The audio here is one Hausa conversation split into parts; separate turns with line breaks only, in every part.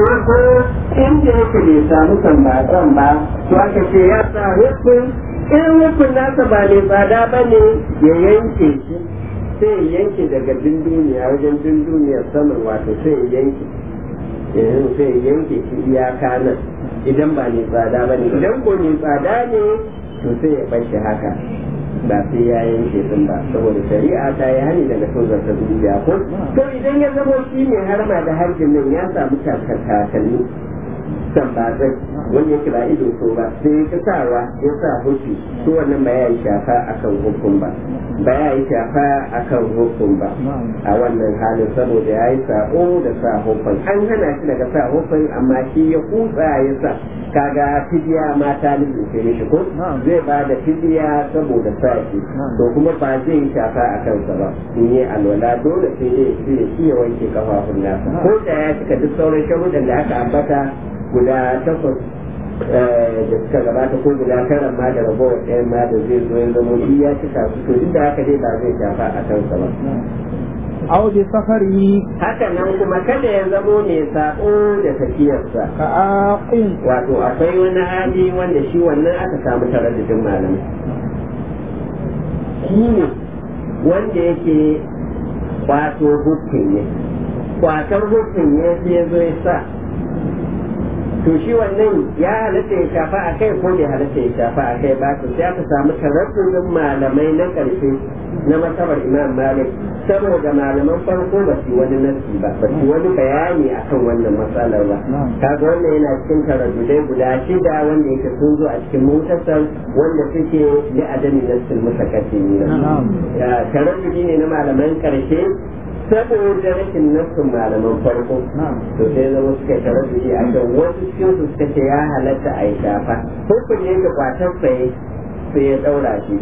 ko inda yake bai samu sambatsan ba to aka ce ya sa hukun in hukun nasa ba mai tsada ba ne ya yanke shi sai ya yanke daga dunduniya wajen dunduniyar saman wato sai ya yanke yanzu sai ya yanke shi iyaka nan idan ba mai tsada ba ne idan ko mai tsada ne to sai ya bar shi haka ba sai ya yanke sun ba saboda shari'a ta yi hani daga tozar ta dubiya ko to idan ya zama shi mai harma da harjin nan ya samu takalmi sambatsai wanda yake ba ido so ba sai ya sawa ya sa hushi to wannan ba ya yi shafa akan hukun ba ba ya yi shafa akan hukun ba a wannan halin saboda ya yi sa'o da sa hukun an hana shi daga sa hukun amma shi ya kutsa ya sa kaga fidiya ma ta lalace mishi ko zai ba da fidiya saboda sa shi to kuma ba zai yi shafa a kansa ba in yi alwala dole sai dai ya shi ya wanke kafafun nasa ko da ya cika duk sauran sharuɗan da aka ambata guda takwas da suka gabata ko guda tara ma da ragowar ɗayan ma da zai zo ya zama shi ya cika su to duk da haka dai ba zai shafa a kansa ba.
aw bi safari
haka nan kuma kada ya zamo mai sako da tafiyarsa
ka aqin
wato akwai wani hali wanda shi wannan aka samu taraddudin malamai shi ne wanda yake wato hukun ne kwatar hukun ne sai ya zo ya sa to shi wannan ya halatta ya shafa a kai ko bai halatta ya shafa a kai ba to sai aka samu taraddudin malamai na ƙarshe na masabar imam malik saboda malaman farko ba su wani nasi ba ba su wani bayani akan wannan matsalar ba kaga wannan yana cikin taraddudai guda shida wanda yake sun zo a cikin mutasar wanda suke da adami nasin mutakaddimi na taraddudi ne na malaman ƙarshe saboda rashin nassin malaman farko to sai zama suka taraddudi a kan wasu cikin su suka ce ya halatta a yi shafa hukun yake kwatar sai sai ya daura shi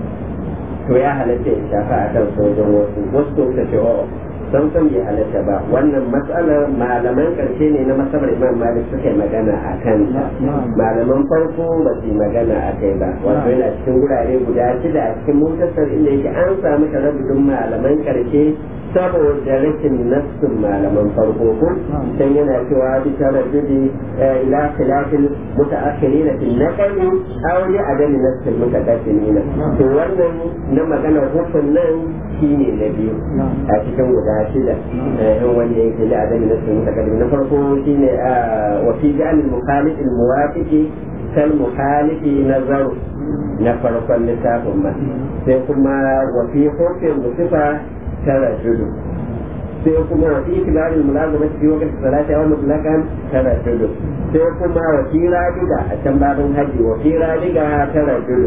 to ya halatta ya shafa a kan sojan wasu wasu to suka ce o san san bai halatta ba wannan matsalar malaman karshe ne na masabar imam malik suka yi magana a kan malaman farko ba su yi magana a kai ba wato yana cikin wurare guda shida a cikin mutasar inda yake an samu taraddudin malaman karshe saboda rashin nassin malaman farko ko dan yana cewa bi taraddudi ila khilafil mutaakhirin fil naqli aw li adami nassil mutaqaddimin to wannan na magana hukun nan shine na biyu a cikin guda shida in wanda yake li adami nassil mutaqaddimin na farko shine wa fi ja'al al-mukhalif al-muwafiqi kal mukhalifi nazaru na farkon littafin ma sai kuma wa fi hukun musifa tara judu sai kuma wa fi kibarin mulazama fi wakati salati aw mutlaqan tara judu sai kuma wa fi radiga a can babin haji wa fi radiga tara judu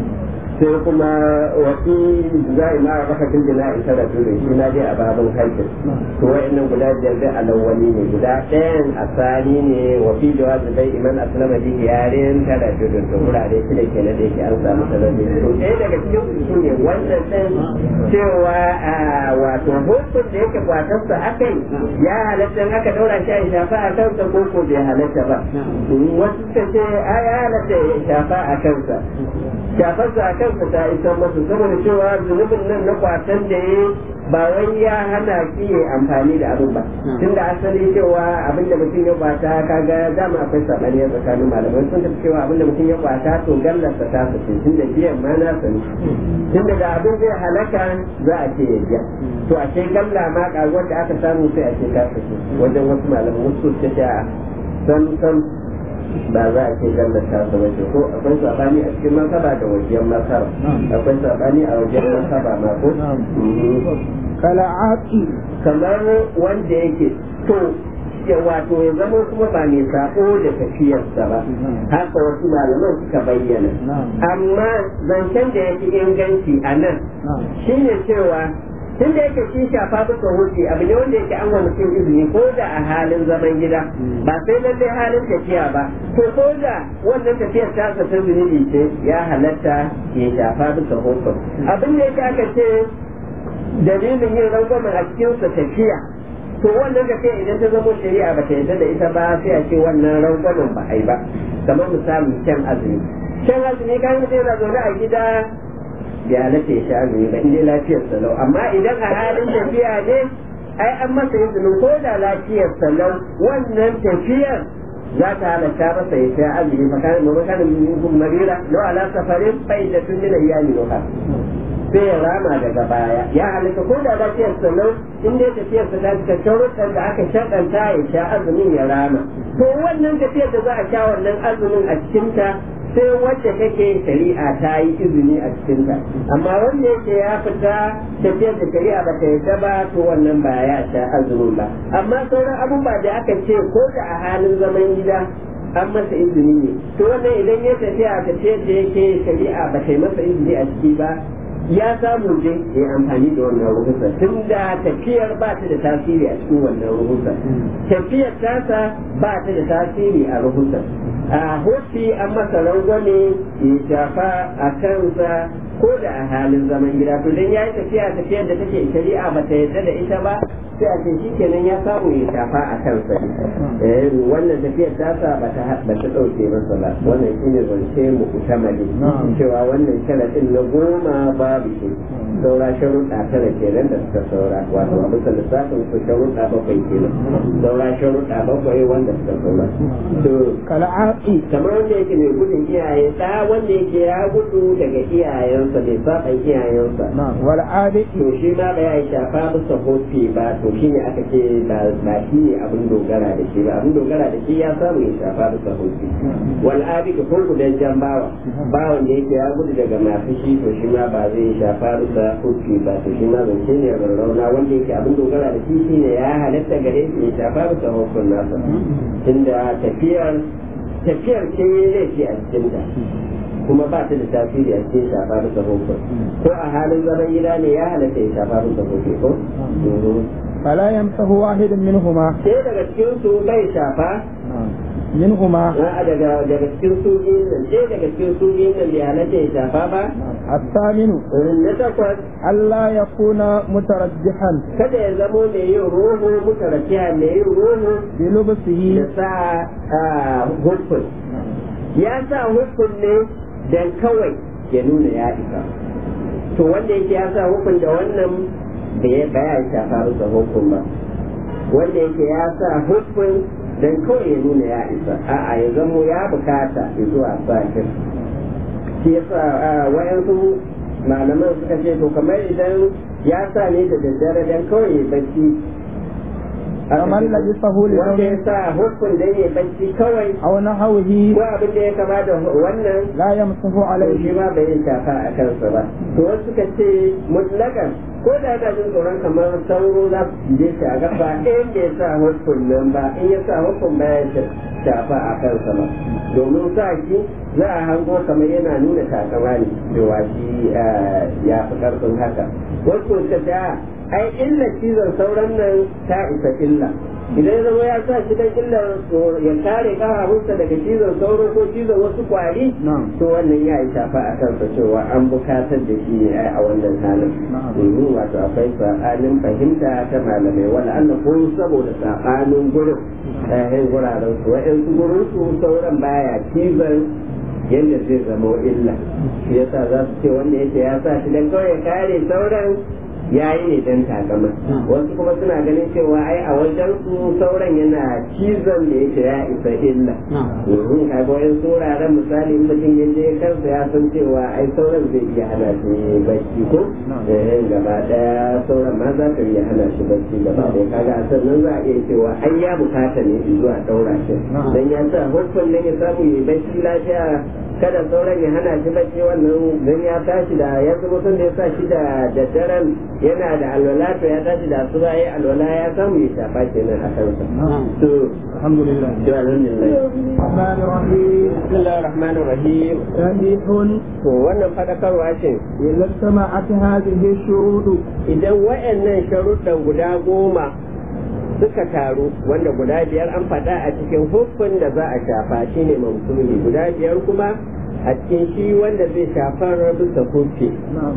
sai kuma wa fi za'i ma a baka kin jina'i tara judu shi na dai a babin haji to wa'annan guda biyar dai alawwali ne guda ɗayan asali ne wa fi jawazi dai iman aslama bi yarin tara judu to wurare shi da kenan da yake an samu sarari to ɗaya daga cikin su ne wannan ɗin cewa wato hukun da yake kwatarsa aka yi ya halatta aka daura shi a shafa a kansa ko ko bai halatta ba wasu suka ce a ya halatta ya shafa a kansa shafarsa a kansa ta isa masa saboda cewa zunubin nan na kwatan da ya ba wai ya hana ki ya amfani da abin ba tun da asali cewa abin da mutum ya kwata kaga dama akwai sabani a tsakanin malamai sun tafi cewa abin da mutum ya kwata to gallarsa ta sace tun da biyan ma na sani tun da abin zai halaka za a ce ya biya to a ce galla ma karuwar da aka samu sai a ce ta sace wajen wasu malamai wasu ta ce a san san ba za a ce gallar ta sa wace ko akwai sabani a cikin masaba da wajen masaba akwai sabani a wajen masaba ma ko
kala aqi
kamar wanda yake to ya wato ya zama kuma ba mai sako da tafiyarsa ba haka wasu malaman suka bayyana amma zancen da yake inganci a nan shine cewa tun da yake shi shafa bisa hutu abu ne wanda yake an wa mutum izini ko da a halin zaman gida ba sai lallai halin tafiya ba to ko da wannan tafiyar ta ta zunubi ce ya halatta ya shafa bisa hutu abin da yake aka ce dalilin yin rangwamen a cikinsa tafiya to wannan tafiya idan ta zama shari'a ba ta yarda da ita ba sai a ce wannan rangwamen ba a yi ba kamar misali shan azumi shan azumi kan mutum yana zaune a gida ya halatta ya sha azumi ba inda lafiyar salau amma idan a halin tafiya ne ai an masa izinin ko da lafiyar sallau wannan tafiyar za ta halatta masa ya sha azumi makanin makanin minkum marira law ala safarin faidatun min ayyamin ukhra sai ya rama daga baya ya halitta ko da lafiyar sallau in dai tafiyar sa ta cika sharuɗan da aka shaɗanta ya sha azumin ya rama to wannan tafiyar da za a sha wannan azumin a cikinta sai wacce kake shari'a ta yi izini a cikinta amma wanda yake ya fita tafiyar da shari'a ba ta yadda ba to wannan ba ya sha azumin ba amma sauran abubuwa da aka ce ko da a halin zaman gida an masa izini ne to wannan idan ya tafiya tafiyar da yake shari'a ba ta yi masa izini a ciki ba ya samu je ya amfani da wannan ruhusa tun da tafiyar ba ta da tasiri a cikin wannan ruhusa tafiyar tasa ba ta da tasiri a ruhusa a hoci an masa rangwame ya shafa a kansa ko da a halin zaman gida to dan ya yi tafiya tafiyar da take shari'a ba ta yadda da ita ba sai a ce shikenan ya samu ya shafa a kansa eh wannan tafiyar tasa ba ta ba ta dauke masa ba wannan shine zance mu kutamali cewa wannan sharadin na goma babu shi saura sharuɗa tara kenan da suka saura wato a bisa lissafin su sharuɗa bakwai kenan saura sharuɗa bakwai wanda suka saura to
kal'aqi
kamar wanda yake mai gudun iyaye da wanda yake ya gudu daga iyayensa bai saba iyayensa
na'am wal adi
to shi ma ba ya shafa bisa hofi ba to shi ne aka ce ba shi ne abin dogara da shi ba abin dogara da shi ya samu ya shafa bisa hofi wal abi ka kun gudan jan bawa bawan da yake ya gudu daga masu shi to shi ma ba zai shafa bisa hofi ba to shi ma zance ne rarrauna wanda yake abin dogara da shi shine ya halatta gare shi ya shafa bisa hofin nasa tunda tafiyar tafiyar ce zai ce a cikin ta kuma ba ta da tasiri a cikin shafa bisa hukun ko a halin zaman gida ne ya halatta ya shafa bisa hukun ko
fala yamsahu wahidun minhuma
sai daga cikin su bai shafa
minhuma
a daga daga cikin su biyun nan sai daga cikin su biyun nan bai halatta ya shafa ba
الثامن
na takwas
ألا يكون مترجحا
kada ya zamo mai yin ruhu mutarakiya mai yin ruhu
بلبسه
da sa hukun ya sa hukun ne dan kawai ya nuna ya isa to wanda yake ya sa hukun da wannan bai baya shafa masa hukun ba wanda yake ya sa hukun dan kawai ya nuna ya isa a'a ya zamo ya bukata ya zuwa sakin shi yasa wayansu malaman suka ce to kamar idan ya sa ne da daddare dan kawai ya bacci
kamar labisahu li
wanda ya sa hukun dan ya bacci kawai
أو نحوه
ko abin da ya kama da wannan
لا يمسه
to
عليه
shi ma bai shafa a kansa ba to wasu suka ce mutlakan ko da yana jin tsoron kamar sauro za su je shi a gaba in bai sa hukun nan ba in ya sa hukun ba ya shafa a kansa ba domin sa shi za a hango kamar yana nuna takama ne cewa shi ya fi karfin haka wasu suka ce a, ai illa cizon sauran nan ta isa illa idan ya zama ya sa shi dan illar ya kare kafafunsa daga cizon sauro ko cizon wasu kwari
نعم
to wannan ya yi shafa a kansa cewa an bukatar da shi ne a wannan halin
Na'am.
domin wato akwai saɓanin fahimta ta malamai wala Allah ko saboda saɓanin gurin ɗayan guraren su wa'yansu gurin su sauran baya cizon yadda zai zama illa shi yasa za su ce wanda yake ya sa shi dan kawai ya kare sauran ya yi ne dan takama wasu kuma suna ganin cewa ai a wajen su sauran yana cizon da yake ya isa illa domin kaga wayan suraren misali in mutum ya je kansa ya san cewa ai sauran zai iya hana shi bacci ko eh gaba daya sauran ma za ka iya hana shi bacci gaba daya kaga a sannan za a iya cewa ai ya bukata ne zuwa daura shi dan ya sa hukun nan ya samu yi bacci lafiya kada sauran ya hana shi bacci wannan dan ya tashi da ya zama sun da ya sa shi da daddaren yana da alwala to ya tashi da asuba ya alwala ya samu ya shafa kenan a kansa to
الحمد لله
to alhamdulillah
الرحمن الرحيم
bismillahir rahmanir rahim
صحيح
to wannan fadakarwa ce
إذا اجتمعت هذه الشروط
idan wayannan sharuɗan guda goma suka taru wanda guda biyar an faɗa a cikin hukun da za a shafa shine mamsuli guda biyar kuma a cikin shi wanda zai shafar bisa hufi
نعم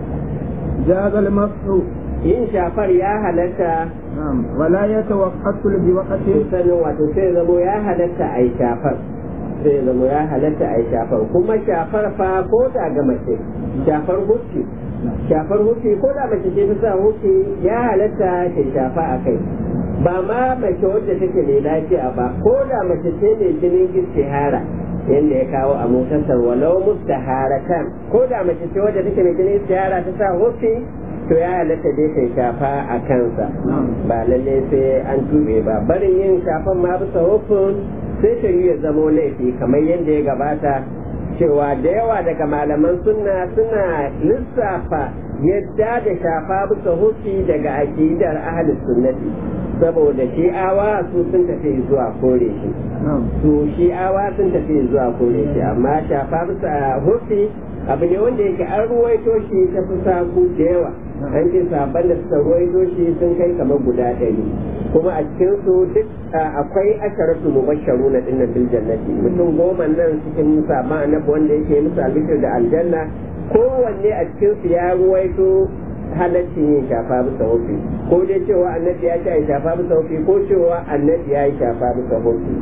جاز المسح
yin shafar ya halatta
نعم ولا يتوقف بوقت
sanin wato sai zamo ya halatta a yi shafar sai zamo ya halatta a yi shafar kuma shafar fa ko da ga mace shafar hufi shafar hufi ko da mace ce ta sa hufi ya halatta ta shafa a kai ba ma mace wadda take mai lafiya ba ko da mace ce mai jinin istihara yadda ya kawo a mutasar walau mustaharatan ko da mace ce wadda take mai jinin istihara ta sa hufi to ya halatta dai ta shafa a kansa ba lalle sai an tube ba barin yin shafan ma bisa hufin sai ta yi ya zamo laifi kamar yadda ya gabata cewa da yawa daga malaman sunna suna lissafa yadda da shafa bisa hufi daga akidar ahlus sunnati saboda shi'awa su sun tafi zuwa kore shi su shi'awa sun tafi zuwa kore shi amma shafa bisa hufi abu ne wanda yake an ruwaito shi ta fi saku da yawa an ce sabon da suka ruwaito shi sun kai kamar guda ɗari kuma a cikin su duk akwai asharatu mubasharu na dinnan bil jannati mutum goma nan cikin sabon annabi wanda yake musu albishir da aljanna kowanne a cikin su ya ruwaito halaccin yin shafa bisa hufi ko dai cewa annabi ya ce a shafa bisa hufi ko cewa annabi ya yi shafa bisa hufi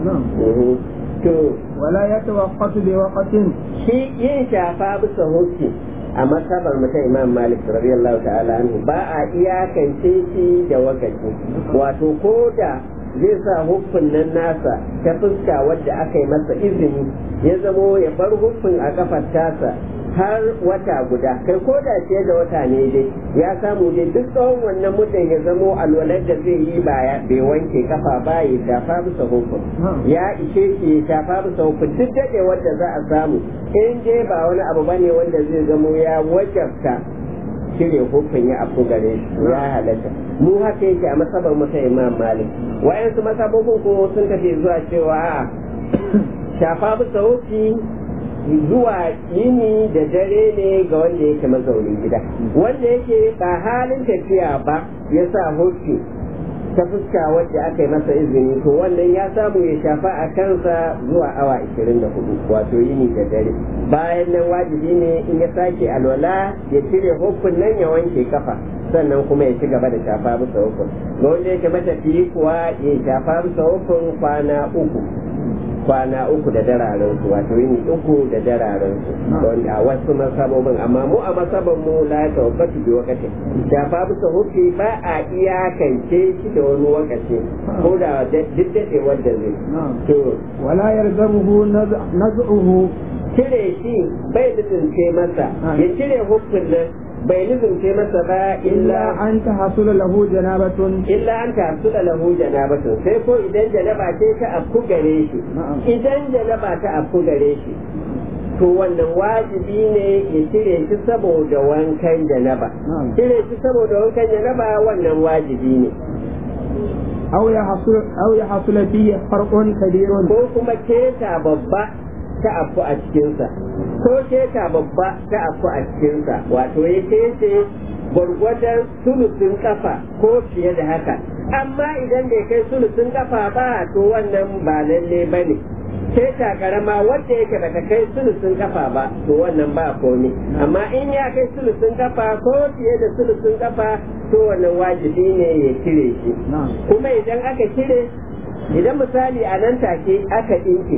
to
wala ya tawaqqatu bi waqtin
shi yin shafa bisa hufi a masabar mutum imam malik radiyallahu ta'ala anhu ba a iyakance shi da wakaci wato ko da zai sa huffin nan nasa ta fuska wadda aka yi masa izini ya zamo ya bar huffin a kafar tasa har wata guda kai ko da fiye da wata ne dai ya samu dai duk tsawon wannan mutum ya zamo alwalar da zai yi ba bai wanke kafa ba ya shafa bisa hukun ya ishe shi ya shafa bisa hukun duk daɗe wanda za a samu in dai ba wani abu bane wanda zai zamo ya wajabta cire hukun ya afu gare shi ya halatta mu haka yake a masabar mu ta imam malik wayansu masabobin ko sun tafi zuwa cewa shafa bisa hukun zuwa yini da dare ne ga wanda yake mazaunin gida wanda yake ba halin tafiya ba ya sa hoki ta fuska wadda aka yi masa izini to wannan ya samu ya shafa a kansa zuwa awa 24 wato yini da dare bayan nan wajibi ne in ya sake alwala ya cire hukun nan ya wanke kafa sannan kuma ya ci gaba da shafa bisa hukun ga wanda yake matafiyi kuwa ya shafa bisa hukun kwana uku kwana uku da dararen su wato yini uku da dararen su wanda a wasu masabobin amma mu a masaban mu la ta wakati bi wakati da fa bisa hufi ba a iyakance shi da wani wakaci ko da duk dade wanda zai to
wala yarzamuhu naz'uhu
cire shi bai lizince masa ya cire hufin nan bai lizince masa ba
illa an ta hasula lahu janabatun
illa an ta hasula lahu janabatun sai ko idan janaba ce ta afku gare shi idan janaba ta afku gare shi to wannan wajibi ne ya cire shi saboda wankan janaba cire shi saboda wankan janaba wannan wajibi ne
aw ya hasul aw ya hasula fihi farqun kabirun
ko kuma keta babba ta afu a cikinsa ko keta babba ta afu a cikinsa wato ya kece gwargwadon sulusun kafa ko fiye da haka amma idan bai kai sulusun kafa ba to wannan ba lalle ba ne keta karama wadda yake bata kai sulusun kafa ba to wannan ba komi amma in ya kai sulusun kafa ko fiye da sulusun kafa to wannan wajibi ne ya cire shi kuma idan aka cire idan misali a nan take aka ɗinke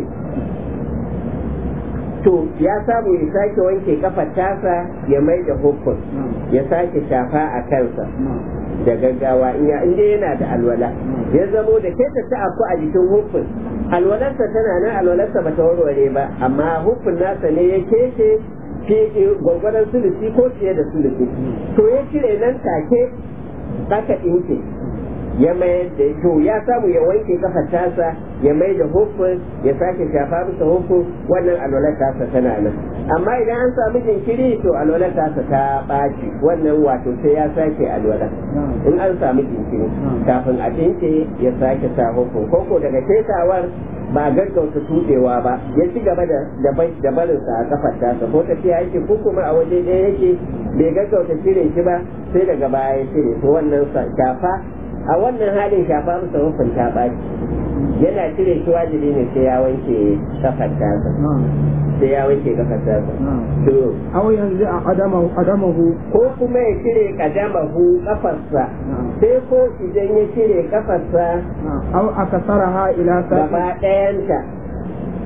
to ya samu ya sake wanke kafar tasa ya mai da hukun ya sake shafa a kansa da gaggawa in inda yana da alwala ya zamo da ke ta afu a jikin hukun alwalarsa tana nan alwalarsa ba ta warware ba amma hukun nasa ne ya kece fi gwagwaran sulusi ko fiye da sulusi to ya cire nan take aka ɗinke ya mayar da to ya samu ya wanke kafar tasa ya mai da hukun ya sake shafa bisa hukun wannan alwalar tasa tana nan amma idan an samu jinkiri to alwalar tasa ta ɓaci wannan wato sai ya sake alwala in an samu jinkiri kafin a tinke ya sake sa hukun koko daga ketawar ba gaggauta tudewa ba ya ci gaba da da barinsa a kafar tasa ko tafiya yake ko kuma a waje ɗaya yake bai gaggauta cire shi ba sai daga baya ya cire to wannan shafa a wannan halin shafa masa hukun ta ɓaci yana cire shi wajibi ne sai ya wanke kafar tasa sai ya wanke kafar tasa to
aw yanzu a qadamahu qadamahu
ko kuma ya cire kadamahu kafarsa sai ko idan ya cire kafarsa
aw akasaraha ila
gaba ɗayanta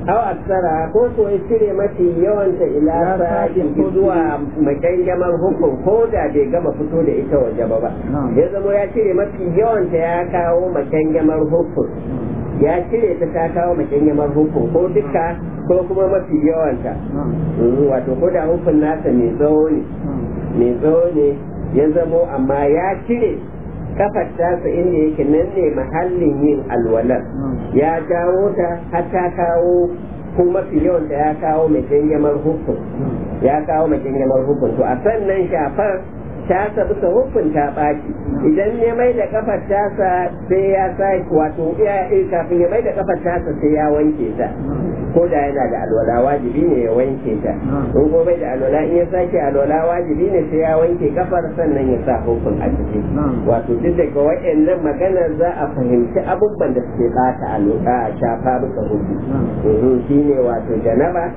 aw aksara ko ko ya cire mafi yawanta ila
Ila
sa'in
sa'in
zuwa makangamar hukun ko da bai gama fito da ita waje ba ba
Na'am.
ya zama ya cire mafi yawanta ya kawo makangamar hukun ya cire ta ta kawo makangamar hukun ko duka ko kuma mafi yawanta
نعم
Mm, wato ko da hukun nasa mai tsawo ne
نعم
mai tsawo ne ya zamo amma ya cire kafar tasa inda yake nan ne mahallin yin alwalar
نعم
ya jawo ta har ta kawo ko mafi yawan ta ya kawo mai jangamar hukun ya kawo mai jangamar hukun to a sannan shafar tasa bisa hukun ta ɓaci idan ya mai da kafar tasa sai ya sa wato ya eh, kafin ya mai da kafar tasa sai ya wanke ta ko da yana da alwala wajibi ne ya wanke ta in ko bai da alwala in ya sake alwala wajibi ne sai ya wanke kafar sannan ya sa hukun a ciki wato duk daga wa'annan maganar za a fahimci abubuwan da suke bata alwala a shafa bisa hukun Mhm, shine wato janaba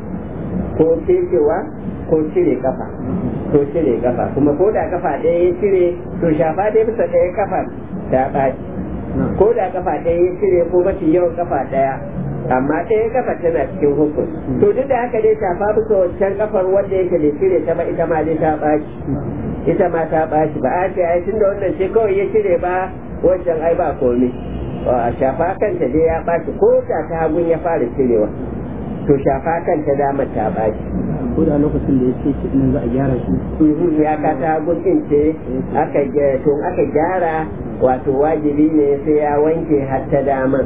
ko cewa ko cire kafa ko cire kafa kuma ko da kafa ɗaya ya cire to shafa dai bisa ɗaya kafa ta ɓaci ko da kafa ɗaya ya cire ko mafi yawan kafa ɗaya amma ɗaya kafa tana cikin hukun to duk da haka dai shafa bisa wancan kafar wanda yake da cire ta ba ita ma dai ta ɓaci ita ma ta ɓaci ba a ce ai tunda wannan ce kawai ya cire ba wancan ai ba komai a shafa kanta dai ya ɓaci ko da ta hagun ya fara cirewa to shafa kanta damar ta ɓaci
ko da lokacin da ya ce shi nan za a gyara shi
Mhm, ya ka ta hagun ɗin ce aka ge- to aka gyara wato wajibi ne sai ya wanke har ta daman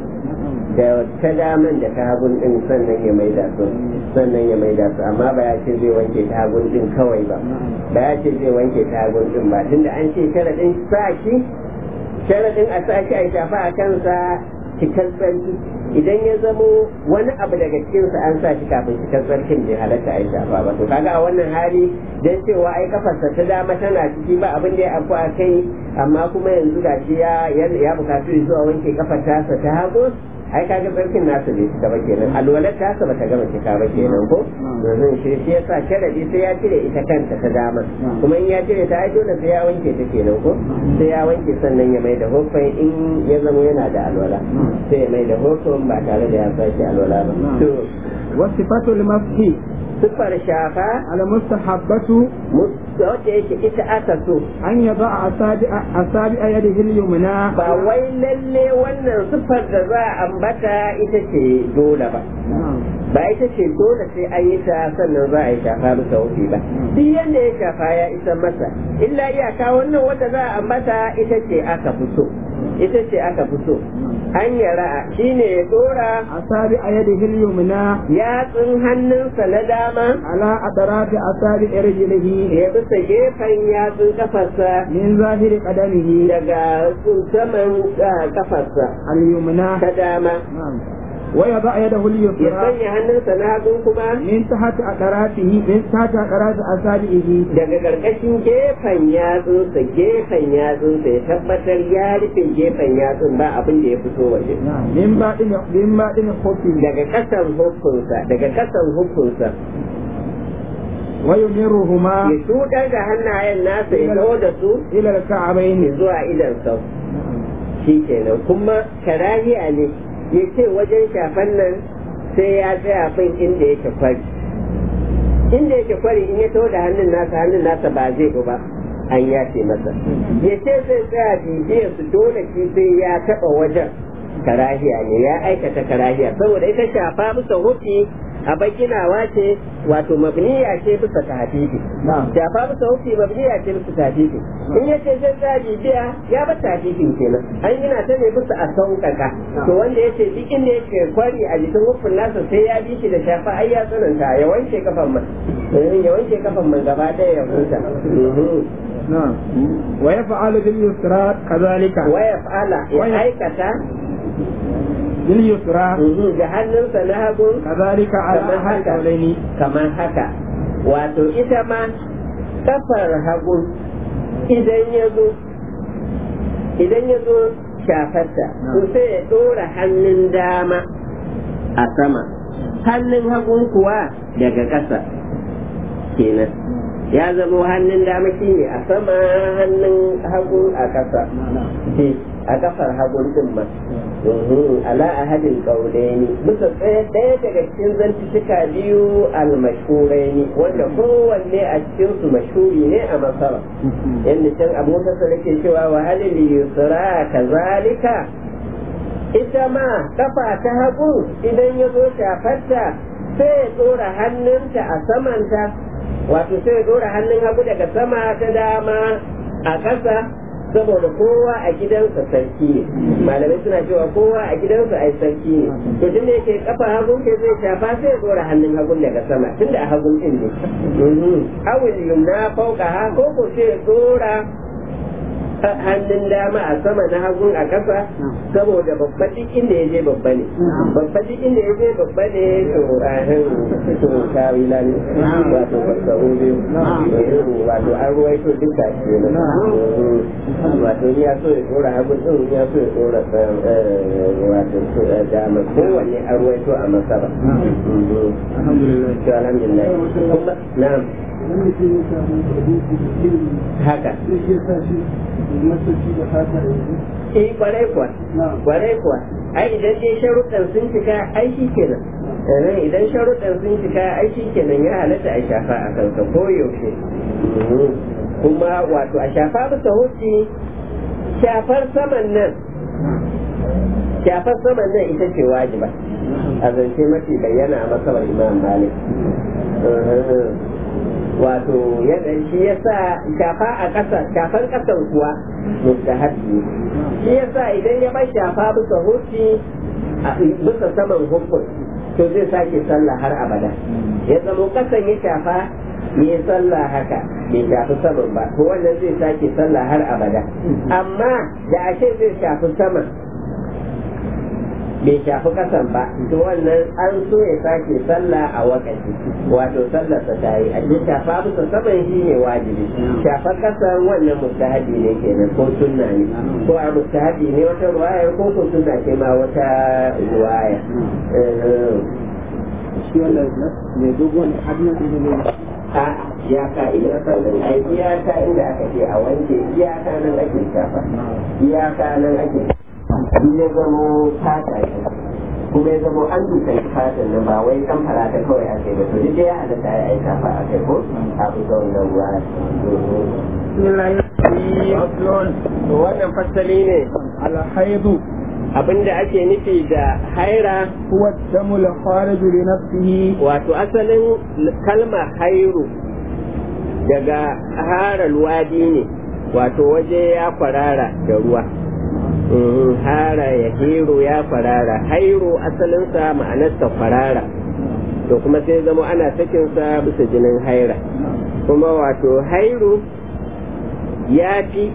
da ta daman da ta hagun ɗin sannan ya maida su sannan ya maida su amma ba ya ce zai wanke ta hagun ɗin kawai ba ba ya ce zai wanke ta hagun ɗin ba tunda an ce sharaɗin sa shi sharaɗin a sa shi a shafa a kansa cikar tsarki idan ya zamo wani abu daga cikinsa an sa shi kafin cikar tsarkin bai halatta a shafa ba to kaga a wannan hali dan cewa ai kafarsa ta dama tana ciki ba abin da ya afu a kai amma kuma yanzu gashi ya ya bukatu zuwa wanke kafar tasa ta hagu ai kaga tsarkin nasa bai cika ba kenan alwalar tasa bata gama cika ba kenan ko yanzu shi shi yasa sharadi sai ya cire ita kanta ta dama kuma in ya cire ta ai dole sai ya wanke ta kenan ko sai ya wanke sannan ya mai da hukun in ya zama yana da alwala sai ya mai da hukun ba tare da ya sake alwala ba to
wasifatu limafi
sifar shafa
almustahabbatu
wacce yake ita aka so
an yaba asabi asabi yadihi al-yumna
ba wai lalle wannan siffar da za a ambata ita ce dole ba ba ita ce dole sai an yi ta sannan za a yi shafa bisa wufi ba duk yadda ya shafa ya isa masa illa iyaka wannan wanda za a ambata ita ce aka fi so ita ce aka fi so an yara shi ne ya dora
asabi yadihi al-yumna
yatsun hannunsa na dama
ala atrafi asabi rijlihi
ya bisa gefen yatsun kafarsa
min zahiri qadamihi
daga saman ah, kafarsa
al-yumna
ta dama
نعم ويضع يده
ya
اليسرى
sanya hannunsa na hagu kuma
من تحت أقراته من تحت أقراط أصابعه
daga ƙarƙashin gefen yatsunsa gefen yatsunsa ya tabbatar ya rufe gefen yatsun ba abin da ya fito waje
نعم من باطن من باطن خفه
daga ƙasan hukunsa daga ƙasan hukunsa
ويمرهما
ya shuɗar da hannayen nasa ya kawo da su
إلى الكعبين
zuwa idan sau shi kenan kuma karahiya ne ya ce wajen shafan nan sai ya tsaya fin inda yake kwari inda yake kwari in ya taho da hannun nasa hannun nasa ba zai ba an yace masa ya ce zai tsaya bibiyar su dole shi sai ya taɓa wajen karahiya ne ya aikata karahiya saboda ita shafa bisa hufi a baginawa ce wato mabniya ce bisa tahfifi
نعم
shafa bisa hufi mabniya ce bisa tahfifi in yace zai tsaya bibiya ya ba tahfifin kenan an gina ta ne bisa a sauƙaƙa to wanda yace duk inda yake kwari a jikin hufin nasa sai ya bi shi da shafa ai ya tsananta ya wanke kafan man ya wanke kafan man gaba ɗaya ya huta Mhm.
نعم ويفعل باليسرى كذلك
waya fa'ala ya
Waya-
aikata
باليسرى
mhm, da hannunsa na hagu
كذلك على
kamar
أحد
haka
قولين
kamar haka wato ita ma kafar hagu idan ya zo idan ya zo shafarta to sai ya ɗora hannun dama a sama hannun hagun kuwa daga ƙasa kenan ya zamo hannun dama shi ne a sama hannun hagu a ƙasa a kafar hagun din ma ala ahadin kaulaini bisa tsaye ɗaya daga cikin zantuka biyu almashhuraini wanda kowanne a cikin su mashhuri ne a masara yadda can abu ta ke cewa wa halil yusra kazalika ita ma kafa ta hagu idan ya zo shafarta sai ya tsora hannunta a samanta wato sai ya tsora hannun hagu daga sama ta dama a ƙasa saboda kowa a gidansa sarki ne malamai suna cewa kowa a gidansa ai sarki ne to tun da yake kafa hagun ke zai shafa sai ya dora hannun hagun daga sama tun da a hagun din ne awil yumna fauka ha ko ko sai ya dora hannun dama a sama na hagun a ƙasa saboda babba duk inda ya je babba ne babba duk inda ya je babba ne to ahin to kawila ne wato fasahu biyu wato an ruwaito duka ce ne wato ya so ya tsora hagun din ya so ya tsora wato dama kowanne an ruwaito a masaba alhamdulillah alhamdulillah na'am haka eh kwarai kuwa kwarai kuwa ai idan dai sharuɗan sun cika ai shi kenan idan sharuɗan sun cika ai shi kenan ya halatta a shafa a kansa ko yaushe kuma wato a shafa bisa huci shafar saman nan shafar saman nan ita ce wajiba a zance mafi bayyana a masabar imam malik wato yadda shi ya sa shafa a ƙasa shafan ƙasan kuwa mustahabbi shi ya sa idan ya bai shafa bisa huci bisa saman hukun to zai sake sallah har abada ya zama ƙasan ya shafa ya sallah haka bai shafi saman ba to wannan zai sake sallah har abada amma da ashe zai shafi saman bai shafi kasan ba to wannan an so ya sake sallah a wakati wato sallarsa ta yi a ce shafa bisa saman shi ne wajibi shafa kasan wannan mustahabi ne kenan ko sunna ne ko a mustahabi ne wata ruwaya ko ko sunna ce ma wata ruwaya
shi wannan mai dogon hannun ne
a iyaka ina sannan ai iyaka inda aka ce a wanke iyaka nan ake shafa iyaka nan ake ya zamo fata ne kuma ya zamo an dukan fatan nan ba wai kan farata kawai a kai ba to duk ya halatta ya aika fa a kai ko a bisa wannan ruwa to wannan fasali ne
alhaidu
abinda ake nufi da haira
huwa damul kharij li nafsihi
wato asalin kalma hairu daga haral wadi ne wato waje ya kwarara da ruwa hara ya hero ya farara hairo asalinsa ma'anarsa farara to kuma sai zama ana sakinsa bisa jinin haira kuma wato hairo ya fi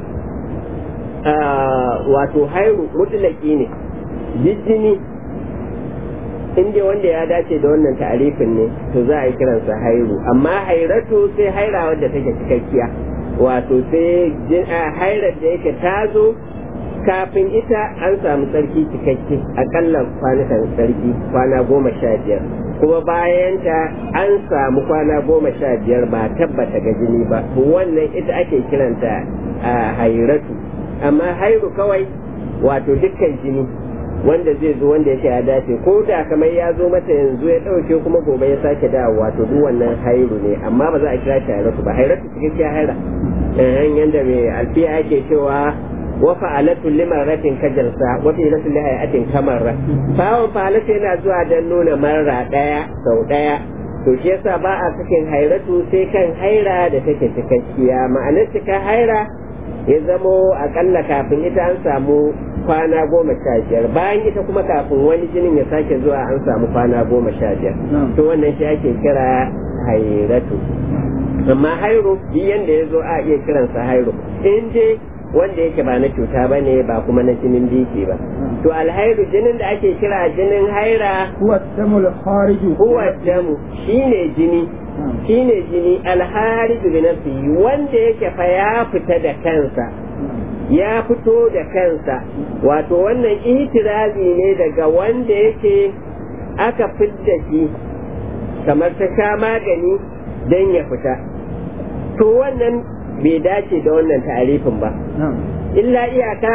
wato hairu mutulaki ne jijjini inda wanda ya dace da wannan ta'arifin ne to za a yi kiransa hairu amma hairatu sai haira wadda take cikakkiya wato sai hairar da yake tazo kafin ita an samu tsarki cikakke akalla kwanukan tsarki kwana goma sha biyar kuma bayan ta an samu kwana goma sha biyar ba tabbata ga jini ba wannan ita ake kiranta a hairatu amma hairu kawai wato dukkan jini wanda zai zo wanda yake ya dace ko da kamar ya zo mata yanzu ya ɗauke kuma gobe ya sake dawo wato duk wannan hairu ne amma ba za a kira shi hairatu ba hairatu cikakkiya haira yanda mai alfiya ake cewa وفعلت لمرة كجلسة وفعلت لهيئة كمرة فهو فعلت yana zuwa don nuna marra ɗaya sau ɗaya to shi yasa ba a cikin hairatu sai kan haira da take cikakkiya ma'anar cika haira ya zamo akalla kafin ita an samu kwana goma sha biyar bayan ita kuma kafin wani jinin ya sake zuwa an samu kwana goma sha biyar to wannan shi ake kira hairatu amma hairu yanda ya zo a iya kiransa hairu in dai wanda yake ba na cuta ba ne ba kuma na jinin biki ba to alhairu jinin da ake kira jinin haira
huwa damul kharij
huwa damu shine jini shine jini alharij bi nafsihi wanda yake fa ya fita da kansa ya fito da kansa wato wannan itirazi ne daga wanda yake aka fidda shi kamar ta sha magani don ya fita to wannan bai dace da wannan ta'arifin ba illa iyaka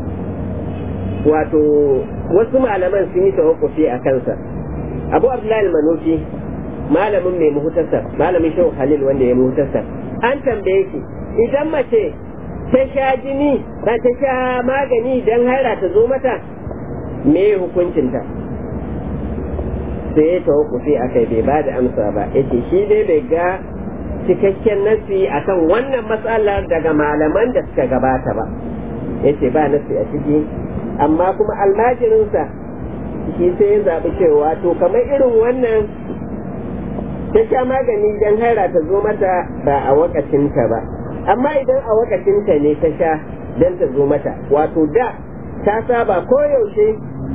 wato wasu malaman sun yi tawakkufi a kansa abu abdullahi manufi malamin mai muhtasar malamin shehu khalil wanda ya muhtasar an tambaye shi idan mace ta sha jini ba ta sha magani don haira ta zo mata me hukuncinta sai ya tawakkufi a kai bai ba da amsa ba yace shi dai bai ga cikakken nasi akan wannan matsalar daga malaman da suka gabata ba yace ba nasi a ciki amma kuma almajirinsa shi sai ya zaɓi cewa to kamar irin wannan ta sha magani don haira ta zo mata ba a wakacinta ba amma idan a wakacinta ne ta sha don ta zo mata wato da ta saba koyaushe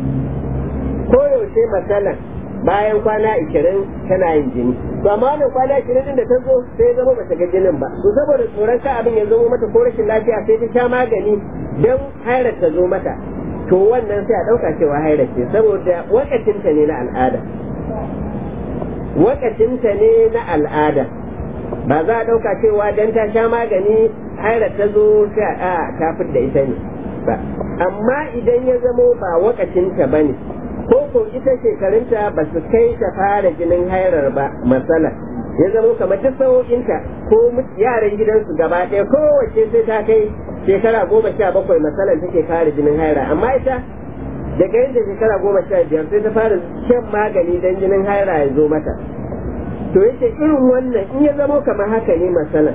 koyaushe matsalan bayan kwana ishirin tana yin jini to amma wannan kwana ishirin din da ta zo sai zama bata ga jinin ba to saboda tsoron ka abin ya zo mata ko rashin lafiya sai ta sha magani don hairar ta zo mata to wannan sai a ɗauka cewa hairar ce saboda wakacinta ne na al'ada wakacinta ne na al'ada ba za a ɗauka cewa don ta sha magani hairar ta zo sai a ta da ita ne ba amma idan ya zamo ba wakacinta ba ne ko ko ita shekarunta ba su kai ta fara jinin hairar ba matsala ya zamo kamar duk sa'o'inta ko yaran gidansu gaba ɗaya kowace sai ta kai shekara goma sha bakwai matsalan take fara jinin haira amma ita daga yadda shekara goma sha biyar sai ta fara shan magani don jinin haira ya zo mata to yace irin wannan in ya zamo kamar haka ne matsala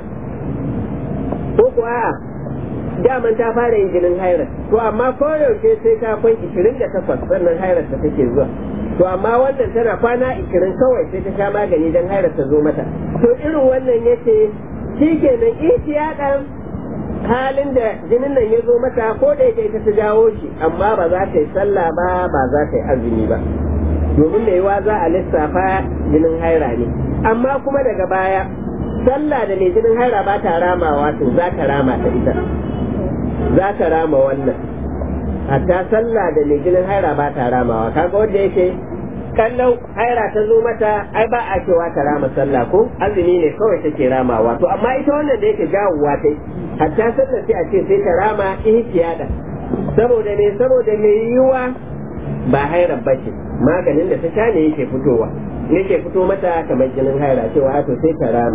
ko ko a'a daman ta fara yin jinin hairar to amma koyaushe sai ta kwan ishirin da takwas sannan hairar ta take zuwa to amma wannan tana kwana ishirin kawai sai ta sha magani don hairar ta zo mata to irin wannan yace shi kenan ihtiyadan halin da jinin nan ya zo mata ko da yake ita ta jawo shi amma ba za ta yi sallah ba ba za ta yi azumi ba domin da yawa za a lissafa jinin haira ne amma kuma daga baya sallah da mai jinin haira ba ta ramawa to za ta rama ta ita za ta rama wannan hatta sallah da mai jinin haira ba ta ramawa kaga wanda yake kallon haira ta zo mata ai ba a cewa ta rama sallah ko azumi ne kawai take ramawa to amma ita wannan da yake jawowa ta hatta sallah sai a ce sai ta rama ihtiyada saboda me saboda me yiwa ba haira bace maganin da ta sha ne yake fitowa yake fito mata kamar jinin haira cewa to sai ta rama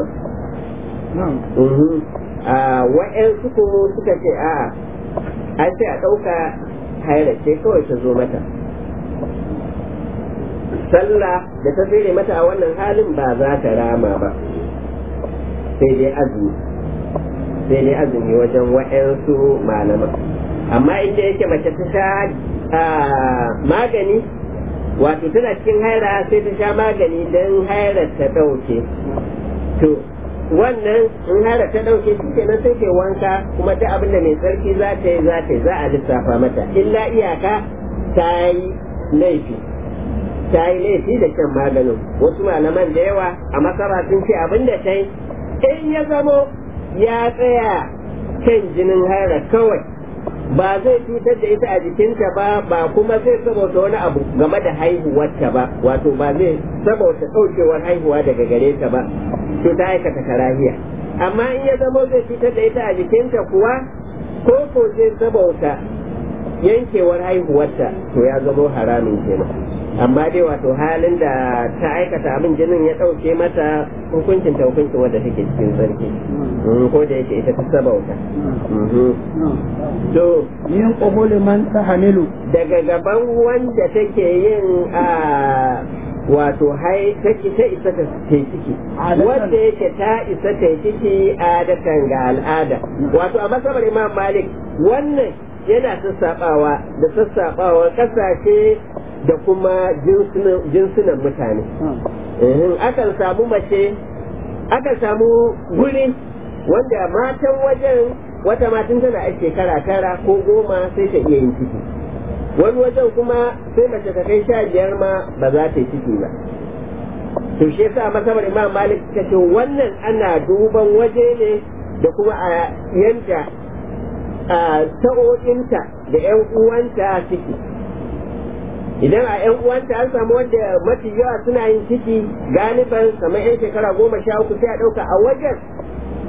wa'yansu kuma suka ce a an sai a ɗauka haira ce kawai ta zo mata sallah da ta tsere mata a wannan halin ba za ta rama ba sai dai azumi sai dai azumi wajen wa'yansu malaman amma inda yake mace ta sha magani wato tana cikin haira sai ta sha magani don hairar ta ɗauke to wannan in hara ta ɗauke shi kenan sai ke wanka kuma duk abin da mai tsarki za ta yi za ta yi za a lissafa mata illa iyaka ta yi laifi ta yi laifi da shan maganin wasu malaman da yawa a masara sun ce abin da ta yi in ya zamo ya tsaya kan jinin hara kawai ba zai cutar da ita a jikinta ba ba kuma zai saboda wani abu game da haihuwarta ba wato ba zai saboda ɗaukewar haihuwa daga gare ta ba to ta aikata karahiya amma in ya zama zai cutar da ita a jikinta kuwa ko ko zai saboda yankewar haihuwarta to ya zama haramin kenan amma dai wato halin da ta aikata abin jinin ya ɗauke mata hukuncin ta hukuncin wadda take cikin sarki ko da yake ita ta sabauta to
min qabul man tahamilu
daga gaban wanda take yin a wato hai take ta isa ta ta ciki wanda yake ta isa ta ciki adatan ga al'ada wato a masabar imam malik wannan yana sassaɓawa da sassaɓawa ƙasashe da kuma jinsunan mutane akan samu mace akan samu guri wanda matan wajen wata matan tana a shekara tara ko goma sai ta iya yin ciki wani wajen kuma sai mace ta kai sha biyar ma ba za ta yi ciki ba to shi yasa masabar imam malik ta ce wannan ana duban waje ne da kuma a yanda a sa'o'inta da yan uwanta ciki idan a yan uwanta an samu wanda mafi yawa suna yin ciki galiban kamar yan shekara goma sha uku sai a ɗauka a wajen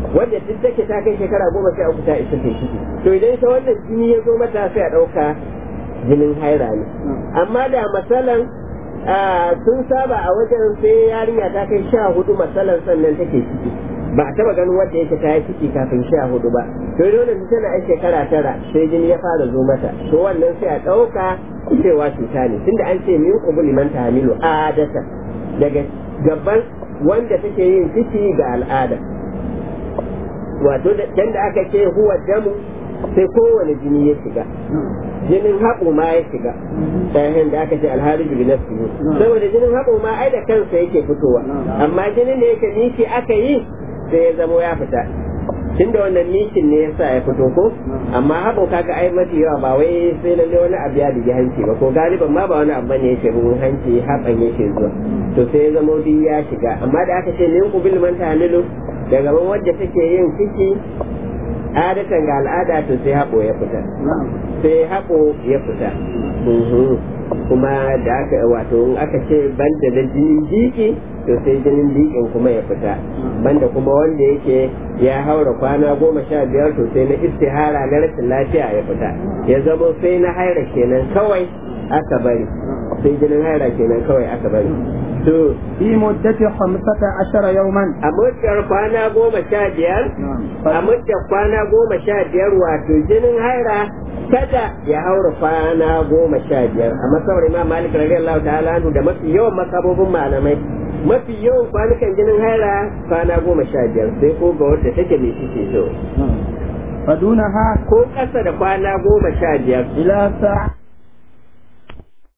wanda duk take ta kai shekara goma sha uku ta isa ta ciki to idan ita wannan jini ya zo mata sai a ɗauka jinin haira ne amma da masalan sun saba a wajen sai yarinya ta kai sha hudu masalan sannan take ciki ba a taba ganin wanda yake ta yi ciki kafin sha hudu ba to dole su tana yan shekara tara sai jini ya fara zo mata to wannan sai a ɗauka cewa cuta ne tunda an ce min kubuli man tahmilu adata daga gaban wanda take yin ciki ga al'ada wato da aka ce huwa damu sai kowane jini ya shiga jinin haɓo ma ya shiga ɗayan da aka ce alhari bi nafsi saboda jinin haɓo ma ai da kansa yake fitowa amma jinin da yake niki aka yi sai ya zamo ya fita tunda wannan nikin ne yasa ya fito ko amma haɓo kaga ai mafi yawa ba wai sai lalle wani abu ya bigi hanci ba ko galiban ma ba wani abu bane yake bugun hanci haɓan yake zuwa to sai ya zamo duk ya shiga amma da aka ce min kubil man tahlilu daga ban wadda take yin ciki adatan ga al'ada to sai haɓo ya fita sai haɓo ya fita kuma da aka wato in aka ce banda da jinin jiki to sai jinin jikin kuma ya fita banda kuma wanda yake ya haura kwana goma sha biyar to sai na istihara na rashin lafiya ya fita ya zama sai na haira kenan kawai aka bari sai jinin haira kenan kawai aka bari to
في مدة خمسة عشر يوما
a muddar kwana goma sha biyar a muddar kwana goma sha biyar wato jinin haira kada ya haura kwana goma sha biyar a masawar imam malik radiyallahu ta'ala anhu da mafi yawan masabobin malamai mafi yawan kwanukan jinin haira kwana goma sha biyar sai ko ga wadda take mai ciki so
فدونها
ko ƙasa da kwana goma sha biyar
إلى ساعة